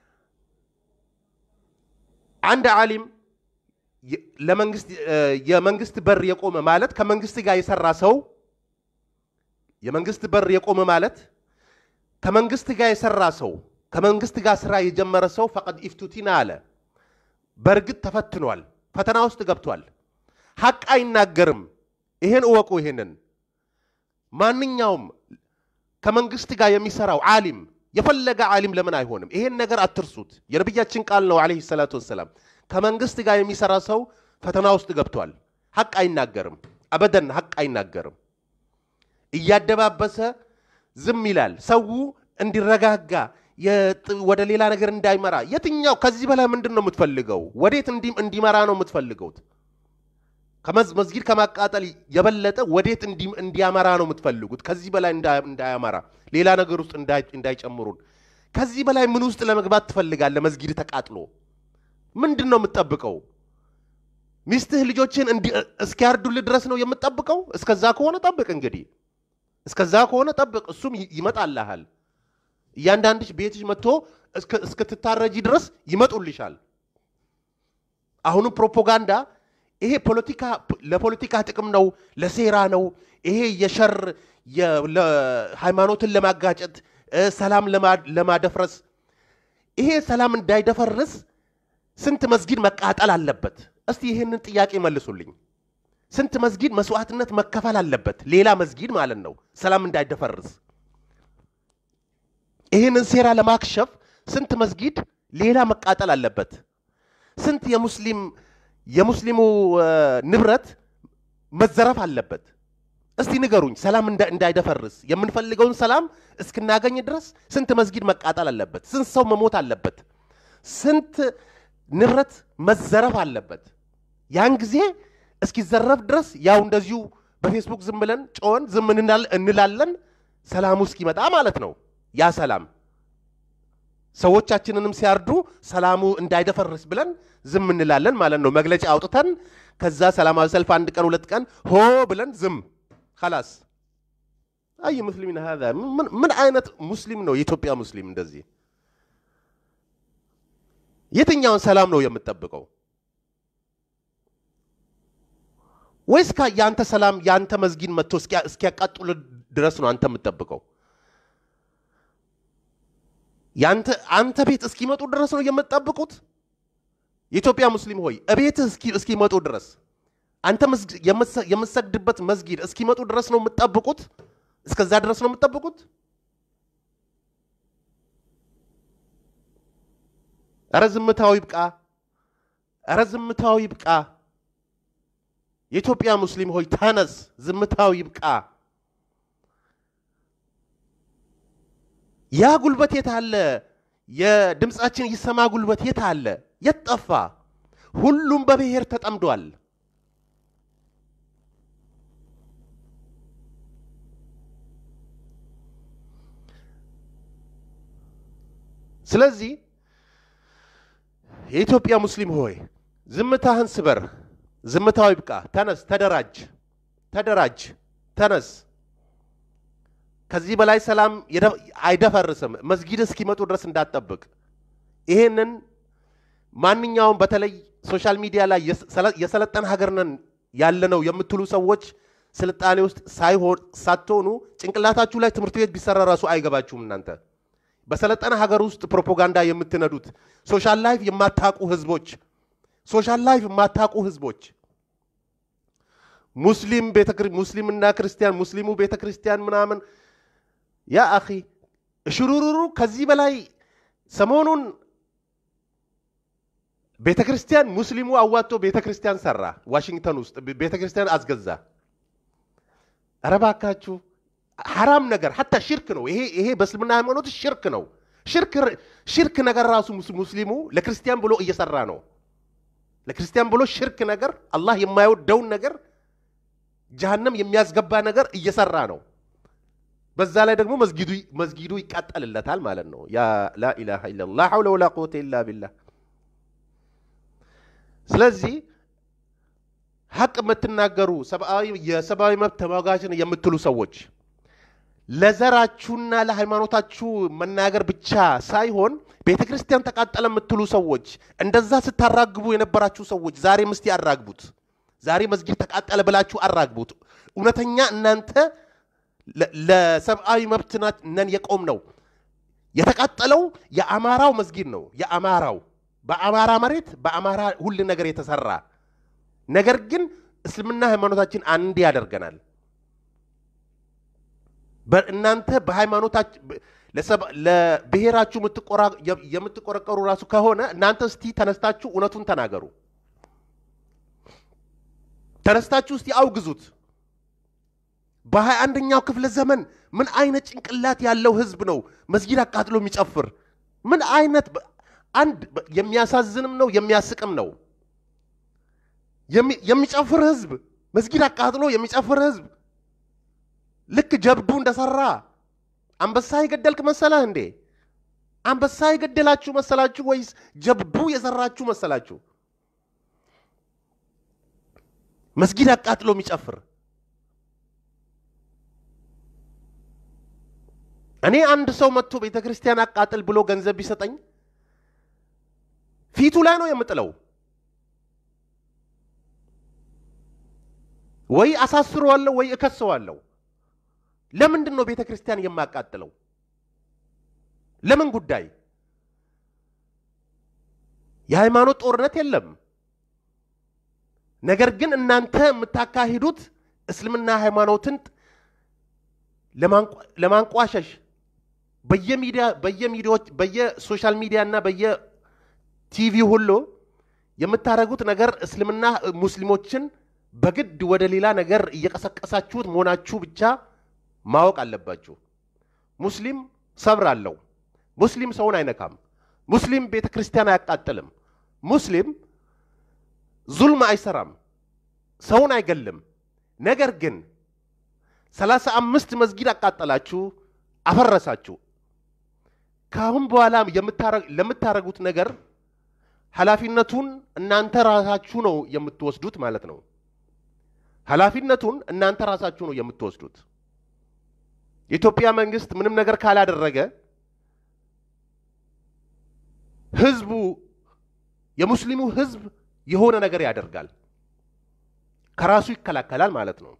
አንድ ዓሊም የ- ለመንግስት እ፣ የመንግስት በር የቆመ ማለት ከመንግስት ጋር የሰራ ሰው የመንግስት በር የቆመ ማለት ከመንግስት ጋር የሰራ ሰው ከመንግስት ጋር ስራ የጀመረ ሰው ፈቀድ ኢፍቱቲና አለ። በእርግጥ ተፈትኗል፣ ፈተና ውስጥ ገብቷል። ሐቅ አይናገርም። ይሄን እወቁ። ይሄንን ማንኛውም ከመንግስት ጋር የሚሰራው ዓሊም የፈለገ ዓሊም ለምን አይሆንም? ይሄን ነገር አትርሱት። የነቢያችን ቃል ነው ዓለይሂ ሰላቱ ወሰላም። ከመንግስት ጋር የሚሰራ ሰው ፈተና ውስጥ ገብቷል። ሐቅ አይናገርም። አበደን ሐቅ አይናገርም። እያደባበሰ ዝም ይላል። ሰው እንዲረጋጋ የጥ- ወደ ሌላ ነገር እንዳይመራ። የትኛው ከዚህ በላይ ምንድን ነው የምትፈልገው? ወዴት እንዲ- እንዲመራ ነው የምትፈልገው? ከመዝ- መስጊድ ከማቃጠል የበለጠ ወዴት እንዲ- እንዲያመራ ነው የምትፈልጉት? ከዚህ በላይ እንዳ- እንዳያመራ ሌላ ነገር ውስጥ እንዳይ- እንዳይጨምሩን። ከዚህ በላይ ምን ውስጥ ለመግባት ትፈልጋለህ? መስጊድ ተቃጥሎ ምንድን ነው የምትጠብቀው? ሚስትህ ልጆችን እንዲ- እስኪያርዱልህ ድረስ ነው የምትጠብቀው? እስከዛ ከሆነ ጠብቅ እንግዲህ እስከዛ ከሆነ ጠብቅ፣ እሱም ይ- ይመጣልሃል። እያንዳንድሽ ቤትሽ መጥቶ እስከ- እስክትታረጂ ድረስ ይመጡልሻል። አሁንም ፕሮፓጋንዳ ይሄ ፖለቲካ ለፖለቲካ ጥቅም ነው፣ ለሴራ ነው። ይሄ የሸር የ- ለ- ሃይማኖትን ለማጋጨት እ፣ ሰላም ለማ- ለማደፍረስ ይሄ ሰላም እንዳይደፈርስ ስንት መስጊድ መቃጠል አለበት? እስቲ ይህንን ጥያቄ መልሱልኝ። ስንት መስጊድ መስዋዕትነት መከፈል አለበት? ሌላ መስጊድ ማለት ነው፣ ሰላም እንዳይደፈርስ። ይህንን ሴራ ለማክሸፍ ስንት መስጊድ ሌላ መቃጠል አለበት? ስንት የሙስሊም የሙስሊሙ እ፣ ንብረት መዘረፍ አለበት? እስቲ ንገሩኝ። ሰላም እንዳ- እንዳይደፈርስ የምንፈልገውን ሰላም እስክናገኝ ድረስ ስንት መስጊድ መቃጠል አለበት? ስንት ሰው መሞት አለበት? ስንት ንብረት መዘረፍ አለበት? ያን ጊዜ እስኪዘረፍ ድረስ ያው እንደዚሁ በፌስቡክ ዝም ብለን ጮኸን ዝም እንላል- እንላለን ሰላሙ እስኪመጣ ማለት ነው። ያ ሰላም ሰዎቻችንንም ሲያርዱ ሰላሙ እንዳይደፈርስ ብለን ዝም እንላለን ማለት ነው። መግለጫ አውጥተን ከዛ ሰላማዊ ሰልፍ አንድ ቀን ሁለት ቀን ሆ ብለን ዝም خلاص አይ ሙስሊሚን هذا ምን ምን አይነት ሙስሊም ነው የኢትዮጵያ ሙስሊም እንደዚህ የትኛውን ሰላም ነው የምትጠብቀው ወይስ ካ የአንተ ሰላም የአንተ መስጊድ መጥቶ እስኪያቃጥሉ ድረስ ነው አንተ የምትጠብቀው ያንተ አንተ ቤት እስኪመጡ ድረስ ነው የምትጠብቁት የኢትዮጵያ ሙስሊም ሆይ እቤትህ እስኪመጡ ድረስ አንተ የምትሰግድበት መስጊድ እስኪመጡ ድረስ ነው የምትጠብቁት እስከዛ ድረስ ነው የምትጠብቁት ኧረ ዝምታው ይብቃ ኧረ ዝምታው ይብቃ የኢትዮጵያ ሙስሊም ሆይ ተነስ ዝምታው ይብቃ ያ ጉልበት የት አለ የድምፃችን ይሰማ ጉልበት የት አለ የት ጠፋ ሁሉም በብሔር ተጠምዷል ስለዚህ የኢትዮጵያ ሙስሊም ሆይ ዝምታህን ስበር ዝምታው ይብቃ ተነስ ተደራጅ ተደራጅ ተነስ ከዚህ በላይ ሰላም አይደፈርስም መስጊድ እስኪመጡ ድረስ እንዳትጠብቅ ይሄንን ማንኛውም በተለይ ሶሻል ሚዲያ ላይ የሰለጠን ሀገር ነን ያለነው የምትሉ ሰዎች ስልጣኔ ውስጥ ሳይሆን ሳትሆኑ ጭንቅላታችሁ ላይ ትምህርት ቤት ቢሰራ ራሱ አይገባችሁም እናንተ በሰለጠነ ሀገር ውስጥ ፕሮፓጋንዳ የምትነዱት ሶሻል ላይፍ የማታቁ ህዝቦች ሶሻል ላይፍ የማታቁ ህዝቦች ሙስሊም ሙስሊምና ክርስቲያን ሙስሊሙ ቤተ ክርስቲያን ምናምን ያ አኺ ሽሩሩሩ ከዚህ በላይ ሰሞኑን ቤተ ክርስቲያን ሙስሊሙ አዋጥቶ ቤተ ክርስቲያን ሰራ ዋሽንግተን ውስጥ ቤተ ክርስቲያን አስገዛ ኧረ እባካችሁ ሐራም ነገር ሀታ ሽርክ ነው ይሄ ይሄ በእስልምና ሃይማኖት ሽርክ ነው ሽርክ ሽርክ ነገር ራሱ ሙስሊሙ ለክርስቲያን ብሎ እየሰራ ነው ለክርስቲያን ብሎ ሽርክ ነገር አላህ የማይወደውን ነገር ጀሃነም የሚያስገባ ነገር እየሰራ ነው በዛ ላይ ደግሞ መስጊዱ መስጊዱ ይቃጠልለታል ማለት ነው ያ ላኢላሃ ኢላላህ ላ ሐውለ ወላ ቁወተ ኢላ ቢላህ ስለዚህ ሀቅ የምትናገሩ ሰብአዊ የሰብአዊ መብት ተሟጋችን የምትሉ ሰዎች ለዘራችሁና ለሃይማኖታችሁ መናገር ብቻ ሳይሆን ቤተ ክርስቲያን ተቃጠለ የምትሉ ሰዎች እንደዛ ስታራግቡ የነበራችሁ ሰዎች ዛሬ ምስቲ አራግቡት ዛሬ መስጊድ ተቃጠለ ብላችሁ አራግቡት እውነተኛ እናንተ ለሰብአዊ መብት ነን የቆም ነው የተቃጠለው የአማራው መስጊድ ነው የአማራው በአማራ መሬት በአማራ ሁል ነገር የተሰራ ነገር ግን እስልምና ሃይማኖታችን አንድ ያደርገናል እናንተ በሃይማኖታችሁ ለብሔራችሁ የምትቆረቀሩ ራሱ ከሆነ እናንተ እስቲ ተነስታችሁ እውነቱን ተናገሩ ተነስታችሁ እስቲ አውግዙት በሀያ አንደኛው ክፍለ ዘመን ምን አይነት ጭንቅላት ያለው ህዝብ ነው መስጊድ አቃጥሎ የሚጨፍር ምን አይነት አንድ የሚያሳዝንም ነው የሚያስቅም ነው የሚጨፍር ህዝብ መስጊድ አቃጥሎ የሚጨፍር ህዝብ ልክ ጀብዱ እንደሰራ አንበሳ የገደልክ መሰለህ እንዴ አንበሳ የገደላችሁ መሰላችሁ ወይስ ጀብዱ የሰራችሁ መሰላችሁ መስጊድ አቃጥሎ የሚጨፍር እኔ አንድ ሰው መጥቶ ቤተ ክርስቲያን አቃጥል ብሎ ገንዘብ ቢሰጠኝ ፊቱ ላይ ነው የምጥለው ወይ አሳስረዋለሁ ወይ እከሰዋለሁ ለምንድን ነው ቤተ ክርስቲያን የማቃጥለው ለምን ጉዳይ የሃይማኖት ጦርነት የለም ነገር ግን እናንተ የምታካሂዱት እስልምና ሃይማኖትን ለማንቋሸሽ በየሚዲያ በየሚዲያዎች በየሶሻል ሚዲያ እና በየቲቪ ሁሉ የምታደርጉት ነገር እስልምና ሙስሊሞችን በግድ ወደ ሌላ ነገር እየቀሰቀሳችሁት መሆናችሁ ብቻ ማወቅ አለባችሁ ሙስሊም ሰብር አለው ሙስሊም ሰውን አይነካም ሙስሊም ቤተ ክርስቲያን አያቃጥልም ሙስሊም ዙልም አይሰራም ሰውን አይገልም ነገር ግን ሰላሳ አምስት መስጊድ አቃጠላችሁ አፈረሳችሁ ከአሁን በኋላ ለምታደረጉት ነገር ኃላፊነቱን እናንተ ራሳችሁ ነው የምትወስዱት ማለት ነው ኃላፊነቱን እናንተ ራሳችሁ ነው የምትወስዱት። የኢትዮጵያ መንግስት ምንም ነገር ካላደረገ ህዝቡ የሙስሊሙ ህዝብ የሆነ ነገር ያደርጋል፣ ከራሱ ይከላከላል ማለት ነው።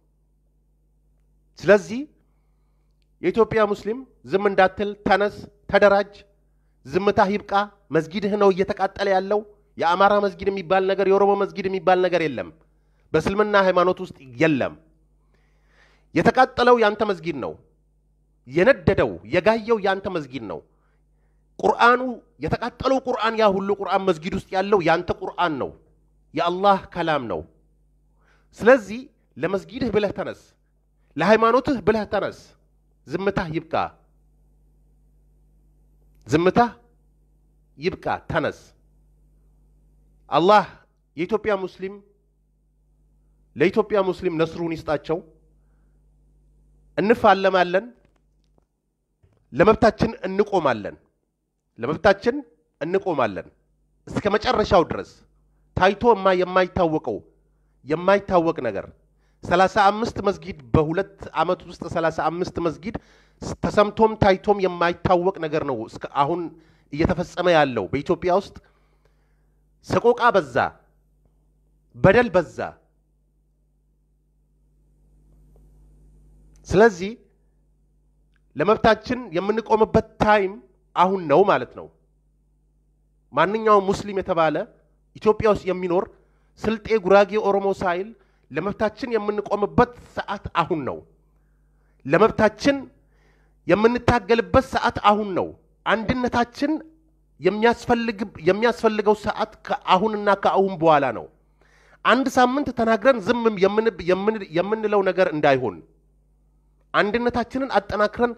ስለዚህ የኢትዮጵያ ሙስሊም ዝም እንዳትል፣ ተነስ፣ ተደራጅ፣ ዝምታ ይብቃ። መስጊድህ ነው እየተቃጠለ ያለው። የአማራ መስጊድ የሚባል ነገር የኦሮሞ መስጊድ የሚባል ነገር የለም። በእስልምና ሃይማኖት ውስጥ የለም። የተቃጠለው ያንተ መስጊድ ነው። የነደደው የጋየው ያንተ መስጊድ ነው። ቁርአኑ የተቃጠለው ቁርአን ያ ሁሉ ቁርአን መስጊድ ውስጥ ያለው ያንተ ቁርአን ነው፣ የአላህ ከላም ነው። ስለዚህ ለመስጊድህ ብለህ ተነስ፣ ለሃይማኖትህ ብለህ ተነስ። ዝምታህ ይብቃ፣ ዝምታህ ይብቃ፣ ተነስ። አላህ የኢትዮጵያ ሙስሊም ለኢትዮጵያ ሙስሊም ነስሩን ይስጣቸው። እንፋለማለን፣ ለመብታችን እንቆማለን፣ ለመብታችን እንቆማለን እስከ መጨረሻው ድረስ ታይቶ የማይታወቀው የማይታወቅ ነገር ሰላሳ አምስት መስጊድ በሁለት ዓመት ውስጥ ሰላሳ አምስት መስጊድ ተሰምቶም ታይቶም የማይታወቅ ነገር ነው እስከ አሁን እየተፈጸመ ያለው በኢትዮጵያ ውስጥ ሰቆቃ በዛ፣ በደል በዛ። ስለዚህ ለመብታችን የምንቆምበት ታይም አሁን ነው ማለት ነው። ማንኛውም ሙስሊም የተባለ ኢትዮጵያ ውስጥ የሚኖር ስልጤ፣ ጉራጌ፣ ኦሮሞ ሳይል ለመብታችን የምንቆምበት ሰዓት አሁን ነው። ለመብታችን የምንታገልበት ሰዓት አሁን ነው። አንድነታችን የሚያስፈልገው ሰዓት ከአሁንና ከአሁን በኋላ ነው። አንድ ሳምንት ተናግረን ዝም የምንለው ነገር እንዳይሆን አንድነታችንን አጠናክረን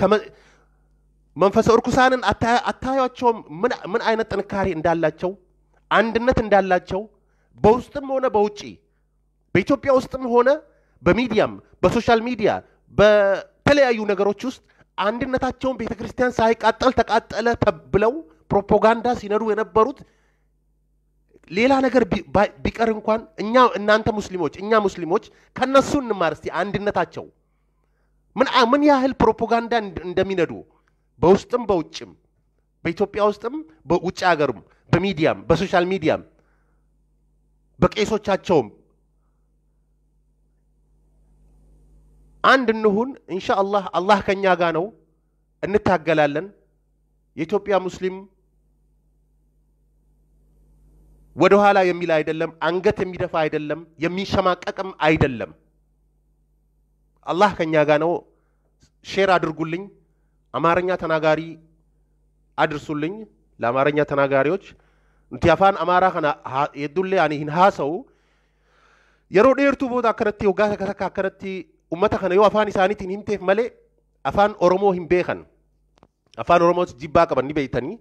መንፈሰ እርኩሳንን አታያቸውም? ምን አይነት ጥንካሬ እንዳላቸው አንድነት እንዳላቸው በውስጥም ሆነ በውጪ በኢትዮጵያ ውስጥም ሆነ በሚዲያም በሶሻል ሚዲያ በተለያዩ ነገሮች ውስጥ አንድነታቸውን ቤተ ክርስቲያን ሳይቃጠል ተቃጠለ ተብለው ፕሮፓጋንዳ ሲነዱ የነበሩት ሌላ ነገር ቢቀር እንኳን እኛ እናንተ ሙስሊሞች እኛ ሙስሊሞች ከነሱ እንማር እስቲ አንድነታቸው ምን ያህል ፕሮፓጋንዳ እንደሚነዱ በውስጥም በውጭም በኢትዮጵያ ውስጥም በውጭ ሀገርም በሚዲያም በሶሻል ሚዲያም በቄሶቻቸውም አንድ እንሁን። እንሻ አላህ አላህ ከኛ ጋር ነው፣ እንታገላለን። የኢትዮጵያ ሙስሊም ወደ ኋላ የሚል አይደለም፣ አንገት የሚደፋ አይደለም፣ የሚሸማቀቅም አይደለም። አላህ ከኛ ጋር ነው። ሼር አድርጉልኝ። አማርኛ ተናጋሪ አድርሱልኝ። ለአማርኛ ተናጋሪዎች nuti afaan amaaraa kana hedduullee ani hin haasa'u yeroo dheertuu booda akkanatti waggaa takka takka akkanatti ummata kana yoo afaan isaaniitiin himteef malee afaan oromoo hin beekan afaan oromooti jibbaa qaban ni beeytanii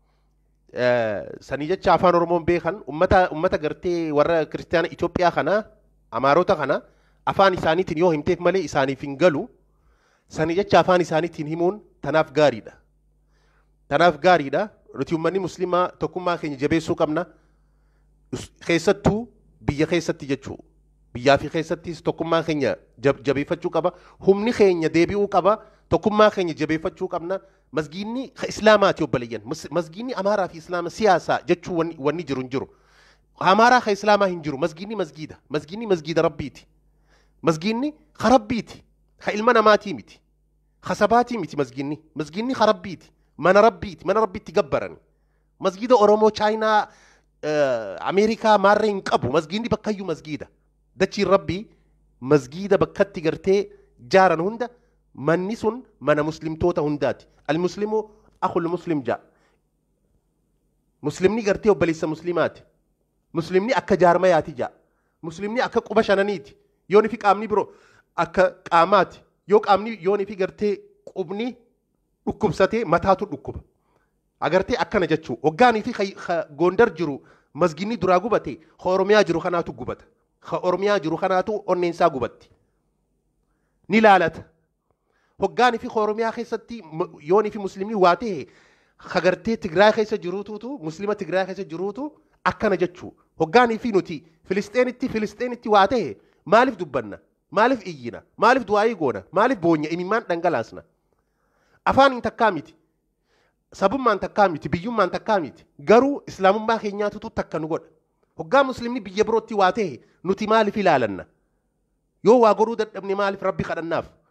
sanii jecha afaan oromoo hin beekan ummata ummata gartee warra kiristaana Itoophiyaa kana amaarota kana afaan isaaniitiin yoo himteef malee isaaniif hin galu sanii jecha afaan isaaniitiin himuun tanaaf gaariidha tanaaf gaariidha nuti ummanni muslimaa tokkummaa keenya jabeessuu qabna keessattuu biyya keessatti jechuu biyyaa fi keessattis tokkummaa keenya jabeeffachuu qaba humni keenya deebi'uu qaba tokkummaa keenya jabeeffachuu qabna masgiinni islaamaati obboleeyyan masgiinni amaaraa fi islaama siyaasaa jechuu wanni jiru hin jiru amaaraa ka islaamaa hin jiru masgiinni masgiida masgiinni masgiida rabbiiti masgiinni ka rabbiiti ka ilma namaatii miti ka sabaatii miti masgiinni masgiinni ka rabbiiti mana rabbiiti mana rabbiitti gabbarani masgiida oromoo chaayinaa ameerikaa maarree hin qabu masgiinni bakkayyuu masgiida dachiin rabbii masgiida bakkatti gartee jaaran hunda manni sun mana muslimtoota hundaati almuslimu akul muslim jaa muslimni gartee obboleessa muslimaati muslimni akka jaarmayaati jaa muslimni akka quba shananiiti yooni fi qaamni biroo akka qaamaati yoo qaamni yooni fi gartee qubni dhukkubsatee mataatu dhukkuba agartee akkana jechuu hoggaanii fi gondar jiru masginni duraa gubate ka oromiyaa jiru kanaatu gubata ka oromiyaa jiru kanaatu onneensaa gubatti ni laalata hoggaanii fi ka oromiyaa keessatti yoonii fi muslimni waa ta'e ka gartee tigraay keessa jiruututu muslima tigraay keessa jiruutu akkana jechuu hoggaanii fi nuti filisteenitti filisteenitti waa ta'e maaliif dubbanna maaliif iyyina maaliif du'aayii goona maaliif boonya imimmaan dhangalaasna afaan hin takkaa miti sabummaan takkaa miti biyyummaan takkaa miti garuu islaamummaa keenyaatutu takka nu godha hoggaa muslimni biyya birootti waa ta'e nuti maaliif ilaalanna yoo waa godhuu dadhabne maaliif rabbi kadhannaaf